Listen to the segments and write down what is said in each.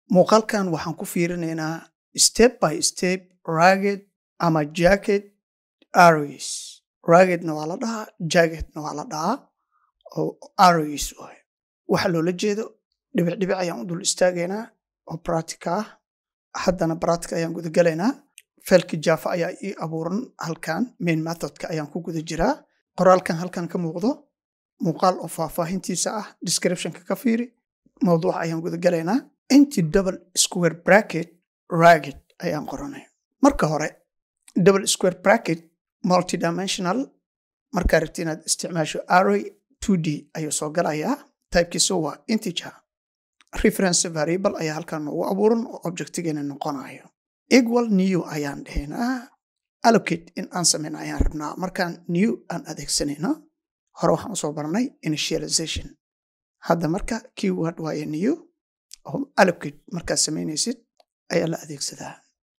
muuqaalkan waxaan ku fiirinaynaa step by step ragged ama jacket arrows raggedna waa la dhahaa jacketna waa la dhahaa oo arrows waay waxa loola jeedo dhibic dhibic ayaan u dul istaagaynaa oo practica ah haddana practica ayaan gudagalaynaa felki jaafa ayaa ii abuuran halkan main methodka ayaan ku guda jiraa qoraalkan halkan ka muuqdo muuqaal oo faahfaahintiisa ah descriptionka ka fiiri mawduuca ayaan gudagalaynaa inti double square bracket ragged ayaan qoranay marka hore double square bracket multidimensional markaa rabti inaad isticmaasho array 2d ayuu soo galayaa typekiisu waa integer reference variable ayaa halkan noogu abuuran oo objectigeena noqonayo equal new ayaan dhahaynaa allocate in aan samayna ayaan rabnaa markaan new aan adeegsanayno hore waxaan usoo baranay initialization hadda marka keyword waaye new oo allocate markaad samaynaysid ayaa la adeegsadaa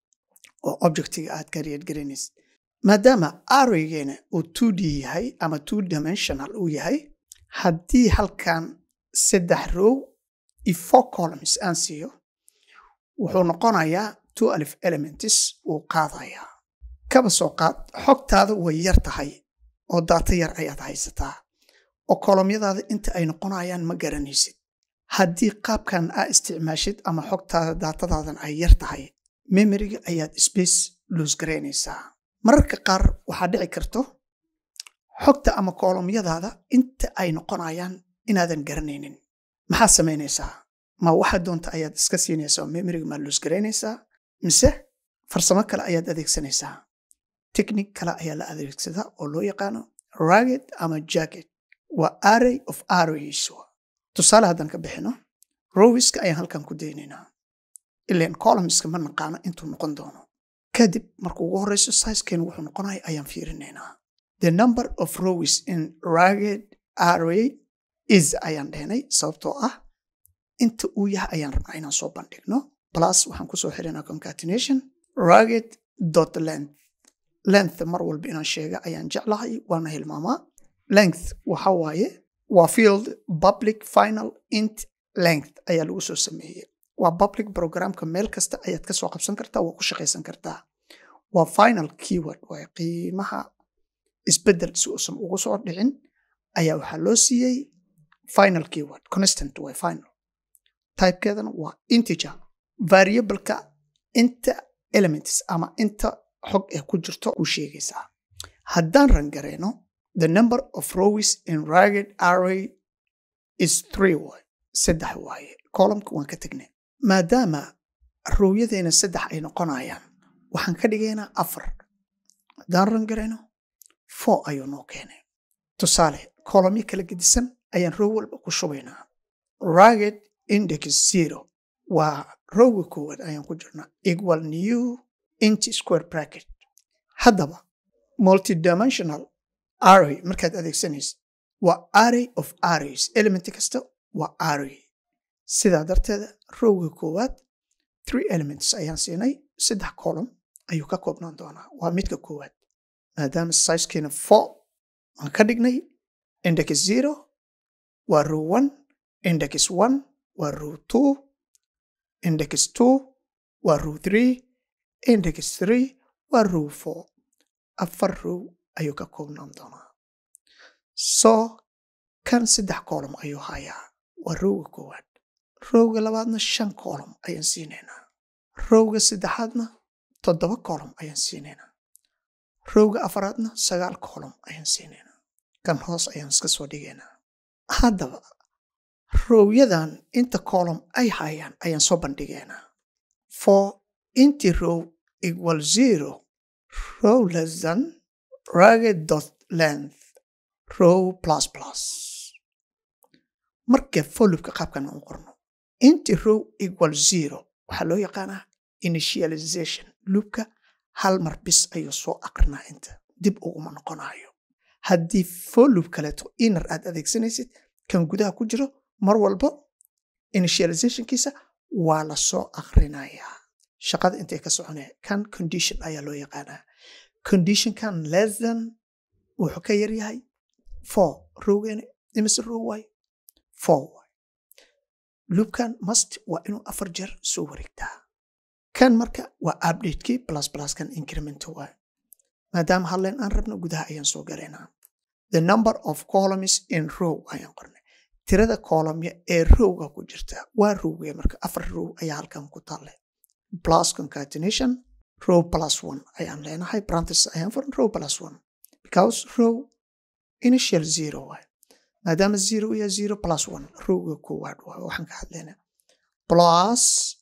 oo objectiga aad ka reed garanaysid maadaama arraygeena uu 2d yahay ama two dimensional uu yahay haddii halkan saddex row iyo four columns aan siiyo wuxuu noqonayaa two alif elements wuu qaadayaa kaba soo qaad xogtaada way yar tahay oo daata yar ayaad haysataa oo kolomyadaada inta ay noqonayaan ma garanaysid haddii qaabkan aa isticmaashid ama xogtaada daatadaadan ay yar tahay memoriga ayaad space loos garaynaysaa mararka qaar waxaa dhici karto xogta ama kolomyadaada inta ay noqonayaan inaadan garanaynin maxaad samaynaysaa ma waxaa doonta ayaad iska siinaysaa oo memoriga maa loos garaynaysaa mise farsamo kale ayaad adeegsanaysaa technique kale ayaa la adeegsadaa oo loo yaqaano ragged ama jacket waa array of arrays tusaale haddaan ka bixino rowiska ayaan halkan ku daynaynaa ilan columnska ma naqaano intuu noqon doono kadib marka ugu horeyso sizekeenu wuxuu noqonaya ayaan fiirinaynaa the number of rows in ragged array is ayaan dhehnay sababtoo ah inta uu yahay ayaan rabnaa inaan soo bandhigno plus waxaan kusoo xirinaa concatenation ragged dot length length mar walba inaan sheega ayaan jeclahay waana hilmaamaa length waxa waaye waa field public final int length ayaa lagu soo sameeyey waa public programka meel kasta ayaad ka soo qabsan kartaa waa ku shaqaysan kartaa waa final keyword waaye qiimaha isbedel si uusan ugu soo dhicin ayaa waxaa loo siiyey final keyword constant way final typekeedana waa integer variableka inta elements ama inta xog ee ku jirto u sheegaysaa haddaan rangareyno the number of rows in ragged array is three way saddex waaye columka waan ka tegnay maadaama rowyadeena saddex ay noqonayaan waxaan ka dhigaynaa afar haddaan rangareyno four ayuu noo keenay tusaale colomyo kala gedisan ayaan row walba ku shubaynaa ragged index zero waa rowga koowaad ayaan ku jirnaa equal new inch square bracket haddaba multidimensional array markaad adeegsanaysid waa array of arrays element kasta waa array sidaa darteeda rowga koowaad three elements ayaan siinay saddex column ayuu ka koobnaan doonaa waa midka koowaad maadaama sizekeena four aan ka dhignay index zero waa row one index one waa row two index two waa row three index three waa row four afar row ayuu ka koobnaan doonaa soo kan saddex column ayuu hayaa waa rowga koowaad rowga labaadna shan column ayaan siinaynaa rowga saddexaadna toddoba column ayaan siinaynaa rowga afaraadna sagaal column ayaan siinaynaa kan hoos ayaan iska soo dhigaynaa haddaba rowyadan inta column ay hayaan ayaan soo bandhigaynaa for inti row equal zero row less than ragged dot length row plus plus marka folubka qaabkan u qorno inti row equal zero waxaa loo yaqaanaa initialization loopka hal mar bis ayuu soo aqrinaa inta dib uguma noqonayo haddii folub kaleeto inner aad adeegsanaysid kan gudaha ku jiro mar walbo initializationkiisa waa la soo aqrinayaa shaqada intay ka soconaya kan condition ayaa loo yaqaanaa conditionkan less than wuxuu ka yaryahay four rowgeena imise row waay four waay loopkan must waa inuu afar jeer soo wareegtaa kan marka waa updatekii plus pluskan increment waay maadaama hadleen aan rabno gudaha ayaan soo galaynaa the number of columns in row ayaan qornay tirada columya ee rowga ku jirta waa rowge marka afar row ayaa halkan ku taale plus concatenation row plus one ayaan leenahay brantis ayaan furan row plus one because row initial zero waay maadaama zero iyo zero plus one rowga koowaad waay waxaan ka hadlaynaa plus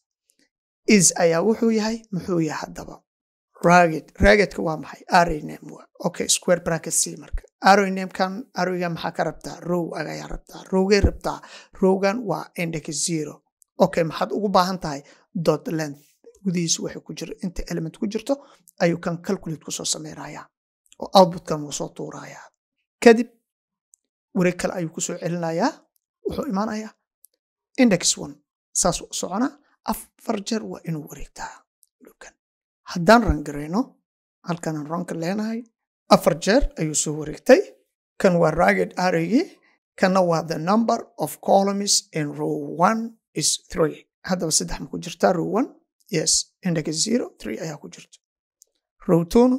is ayaa wuxuu yahay muxuu yahay haddaba ragged raggedka waa maxay array name waa okay square bracket c marka array name kan arrayga maxaa ka rabtaa row ayaa rabtaa rowgay rabtaa rowgan waa index zero okay maxaad ugu baahan tahay dot length gudihiisa waxay ku jira inta element ku jirto ayuu kan calculate kusoo sameynayaa oo outputkan wuu soo tuurayaa kadib wareeg kale ayuu kusoo celinayaa wuxuu imaanayaa index one saas u socona afar jeer waa inuu wareegtaa lukan haddaan rangarayno halkanaan ranka leenahay afar jeer ayuu soo wareegtay kan waa ragged arraygii kanna waa the number of columns in row one is three haddaba saddex ma ku jirtaa row one yes index zero three ayaa ku jirta row twona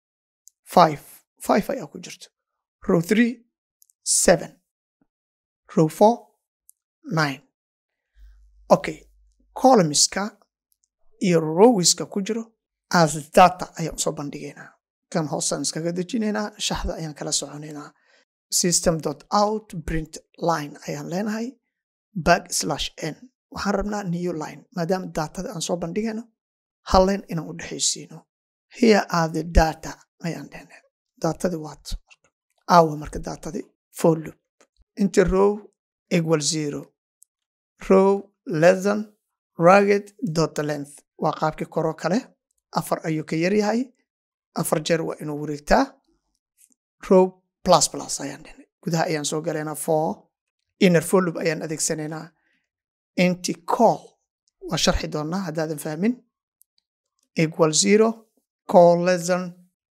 five five ayaa ku jirta row three seven row four nine okay columnska iyo rowiska ku jiro as data ayaan usoo bandhigaynaa kan hoosaan iskaga dejinaynaa shaxda ayaan kala soconaynaa system dot out print line ayaan leenahay back slash n waxaan rabnaa new line maadaama datada aan soo bandhigayno hal line inaan u dhexaysiino here are the data ayaan leenahay datadii waat awa marka datadii for loop inta row equal zero row less than ragged dot length waa qaabkii koroo kale afar ayuu ka yaryahay afar jeer waa inuu wareegtaa row plus plus ayaan dhihnay gudaha ayaan soo galaynaa for inner for loop ayaan adeegsanaynaa inti call waa sharxi doonaa haddaadan fahmin equal zero call less than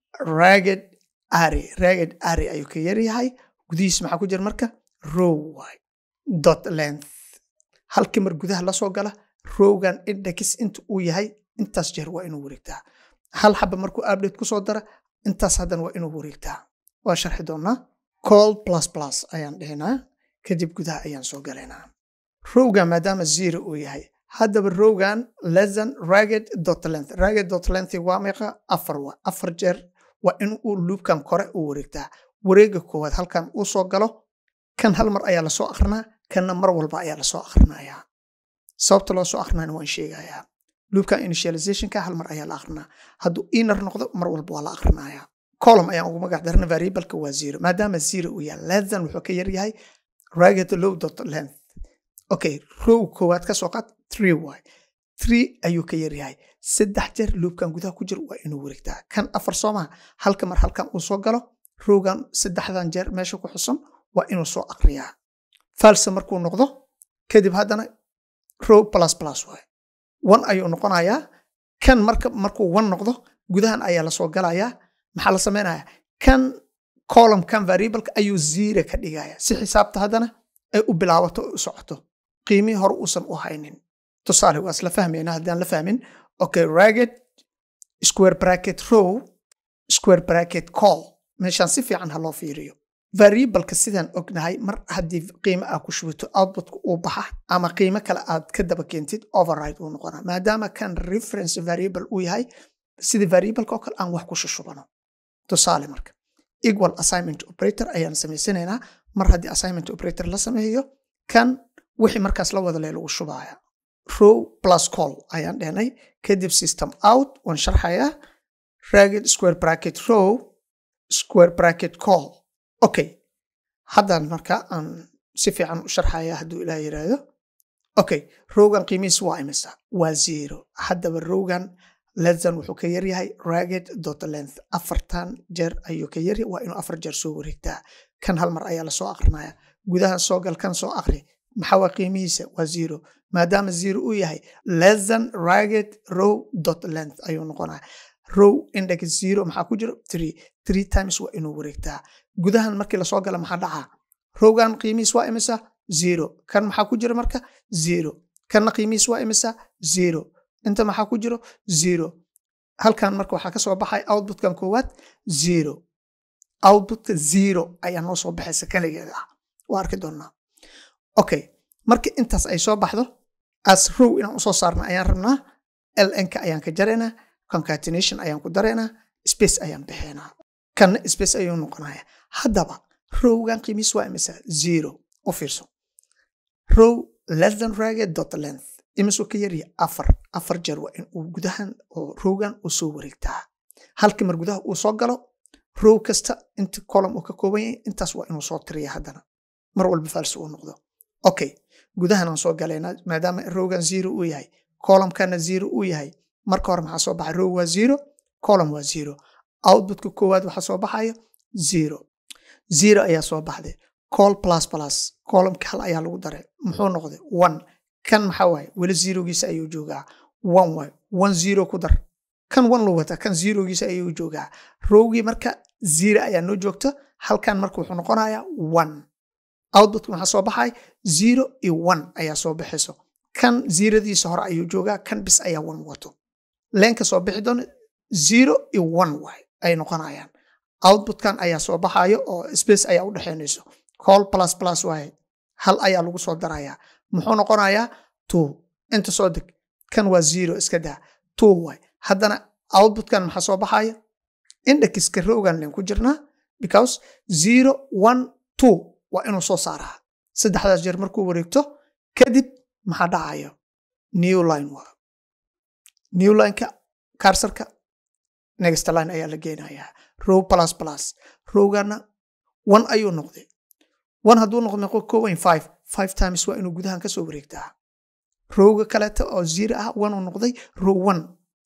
ragged array ragged array ayuu ka yaryahay gudihiis maxaa ku jira marka row waay dot length halkii mar gudaha la soo gala rowgan index inta uu yahay intaas jeer waa inuu wareegtaa hal xaba markuu update ku soo dara intaas haddana waa inuu wareegtaa waa sharxi doonaa call plus plus ayaan dhihinaa kadib gudaha ayaan soo galaynaa rowgan maadaama zero uu yahay haddaba rowgan lesson ragged dot length ragged dot length waa meeqa afar waa afar jeer waa in uu loopkan kore u wareegtaa wareega koowaad halkan uu soo galo kan hal mar ayaa lasoo akrinaa kanna mar walba ayaa lasoo akrinayaa sababta loo soo akrinayna waan sheegayaa loopkan initializationka hal mar ayaa la akrinaa hadduu inner noqdo mar walba waa la akrinayaa column ayaan ugu magac darna variableka waa zero maadaama zero uu yahay lesson wuxuu ka yaryahay ragged low dot length okay row koowaad ka soo qaad three y three ayuu ka yaryahay saddex jeer loopkan gudaha ku jira waa inuu wareegtaa kan afar soomaa halka mar halkan uu soo galo rowgan saddexdan jeer meesha ku xusan waa inuu soo akriyaa false markuu noqdo kadib haddana row plus plus waay one ayuu noqonayaa kan marka markuu one noqdo gudahan ayaa lasoo galayaa maxaa la samaynayaa kan column kan variableka ayuu zero ka dhigaya si xisaabta haddana ay u bilaabato u socoto qiimihii hore uusan u haynin tusaale waa isla fahmayna haddaan la fahmin okay ragged square bracket row square bracket call meeshaan si fiican ha loo fiiriyo variableka sidaan ognahay mar haddii qiimo aa ku shubato outputka uu baxa ama qiimo kale aad ka daba keentid override uu noqonaa maadaama kan reference variable uu yahay sida variableka oo kale aan wax ku shushubano tusaale marka equal assignment operator ayaan samaysanaynaa mar haddii assignment operator la sameeyo kan wixii markaas la wada lee lagu shubaya row plus call ayaan dhehnay kadib system out waan sharxayaa ragged square bracket row square bracket call okay haddaan marka aan si fiican u sharxaya hadduu ilaah yiraahdo okay rowgan qiimihiis waa imisa waa zero haddaba rowgan lesson wuxuu ka yaryahay ragged dot length afartan jeer ayuu ka yaryahay waa inuu afar jeer soo wareegtaa kan hal mar ayaa lasoo akrinaya gudahan soo gal kan soo akri maxaa waa qiimihiisa waa zero maadaama zero uu yahay lesson ragged row dot length ayuu noqonaya row index zero maxaa ku jiro three three times waa inuu wareegtaa gudahan markii lasoo gala maxaa dhacaa rowgan qiimihiis waa imisa zero kan maxaa ku jira marka zero kanna qiimihiis waa imisa zero inta maxaa ku jiro zero halkan marka waxaa ka soo baxay outputkan koowaad zero outputka zero ayaa noo soo baxaysa kaligeeda ah waa arki doonaa okay marka intaas ay soo baxdo as row inaan usoo saarna ayaan rabnaa lnka ayaan ka jaraynaa concatenation ayaan ku daraynaa space ayaan bixinaa kanna space ayuu noqonaya haddaba rowgan qiimiis waa imisa zero u fiirso row less than ragged dot length imisuu ka yarya afar afar jeer waa in uu gudahan oo rowgan uu soo wareegtaa halkii mar gudaha uu soo galo row kasta inta column uu ka kooban yahay intaas waa inuu soo tiriya haddana mar walba falsi uu noqdo okay gudahan aan soo galaynaa maadaama rowgan zero uu yahay columnkana zero uu yahay marka hore maxaa soo baxay row waa zero column waa zero outputka koowaad waxaa soo baxayo zero zero ayaa soo baxday col plus plus columnka hal ayaa lagu daray muxuu noqday one kan maxaa waaye weli zerogiisa ayuu joogaa one waay one zero ku dar kan one loo wata kan zerogiisa ayuu joogaa rowgii marka zero ayaa noo joogto halkan marka wuxuu noqonayaa one outputka maxaa soo baxay zero iyo one ayaa soo baxayso kan zeradiisa hore ayuu joogaa kan bis ayaa one wato leenka soo bixi doona zero iyo one waay ay noqonayaan outputkan ayaa soo baxayo oo space ayaa u dhexaynayso call plus plus waaye hal ayaa lagu soo darayaa muxuu noqonayaa two inta soo deg kan waa zero iska daa two waay haddana outputkan maxaa soo baxaya indexka rowgan len ku jirnaa because zero one two waa inuu soo saaraa saddexdaas jeer markuu wareegto kadib maxaa dhacayo new line waa new lineka karsarka next line ayaa la geenayaa row plus plus rowgana one ayuu noqday one hadduu noqdo meeqo kooban five five times waa inuu gudahan kasoo wareegtaa rowga kaleeta oo zero ah one uu noqday row one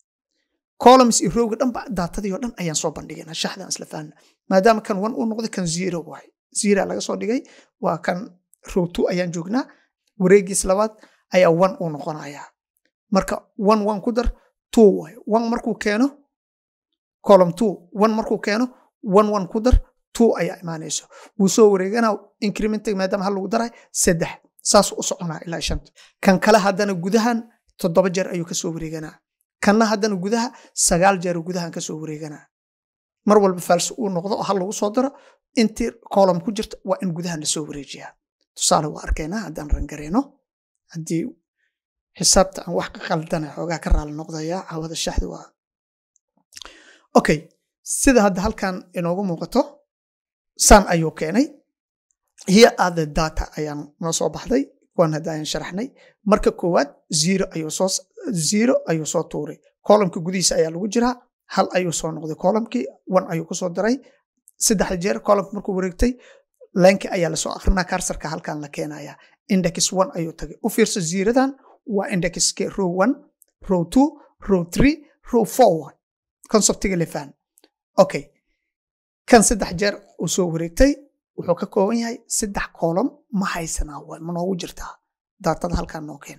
columns iyo rowga dhanba daatadii oo dhan ayaan soo bandhigayna shaxdan isla fahanna maadaama kan one uu noqday kan zero waay zero laga soo dhigay waa kan row two ayaan joognaa wareegiis labaad ayaa one uu noqonayaa marka one one ku dar two waay one markuu keeno column two one markuu keeno one one ku dar two ayaa imaanayso wuu soo wareeganaa incrementiga maadaama hal lagu daray saddex saas u soconaa ilaa shanta kan kale haddana gudahan toddoba jeer ayuu kasoo wareeganaa kanna haddana gudaha sagaal jeer gudahan kasoo wareeganaa mar walba fals uu noqdo oo hal lagu soo daro intii column ku jirta waa in gudahan lasoo wareejiyaa tusaale waa arkaynaa haddaan rangareyno haddii xisaabta aan wax ka qaldana xoogaa ka raali noqdaya hawada shaxda waa okay sida hadda halkan inoogu muuqato san ayuu keenay here are the data ayaan noo soo baxday kuwan hadda ayaan sharaxnay marka koowaad zero ayuu soo zero ayuu soo tuuray columnka gudihiisa ayaa lagu jiraa hal ayuu soo noqday columnkii one ayuu kusoo daray saddexda jeer columnka markuu wareegtay linki ayaa lasoo akrinaa karsarka halkan la keenaya index one ayuu tagay u fiirso ziradan waa indexka row one row two row three row four one conceptiga lefan okay kan saddex jeer uu soo wareegtay wuxuu ka kooban yahay saddex column ma haysanaa waa ma noogu jirtaa daatada halkan noo keen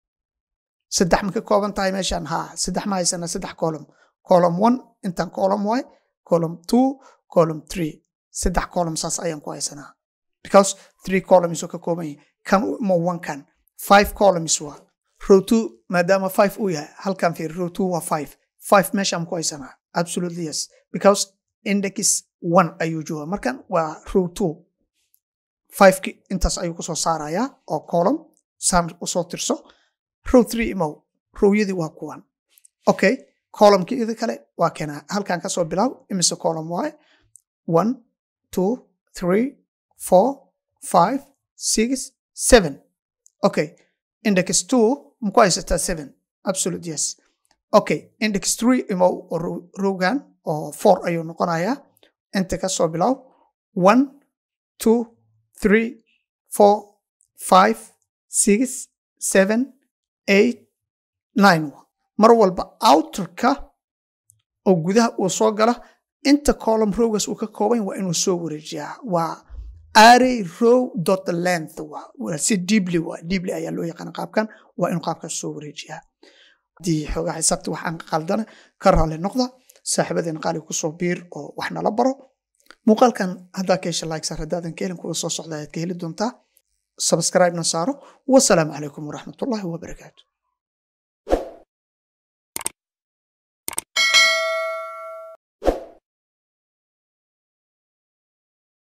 saddex ma ka kooban tahay meeshan ha saddex ma haysanaa saddex column column one intan column y column two column three saddex column saas ayaan ku haysanaa because three columns oo ka kooban yahay kan ma one kan five columns waa row two maadaama five uu yahay halkan fiir row two waa five five meeshaan ku haysanaa absolutely yes because index one ayuu jooga markan waa row two fiveki intaas ayuu kusoo saarayaa oo column sam usoo tirso row three imow rowyadii waa kuwan okay columnkii ida kale waa keenaa halkan kasoo bilaab imise column waaye one two three four five six seven okay index two maku haysataa seven absolute yes okay index three imow oo rowgan oo four ayuu noqonayaa inta kasoo bilaab one two three four five six seven eight nine mar walba outerka oo gudaha uu soo gala inta column rowgas uu ka kooban waa inuu soo wareejiyaa waa array row dot length waa si deeply waa deeply ayaa loo yaqaana qaabkan waa inuu qaabkaas soo wareejiyaa haddii xoogaa xisaabta waxaan qaldana ka raali noqda saaxiibadeen qaali kusoo biir oo wax nala baro muuqaalkan haddaa ka hesha like sar haddaadan ka helin kuwa soo socda ayaad ka heli doontaa subscribe-na saaro wasalaamu calaykum waraxmatullaahi wabarakaatu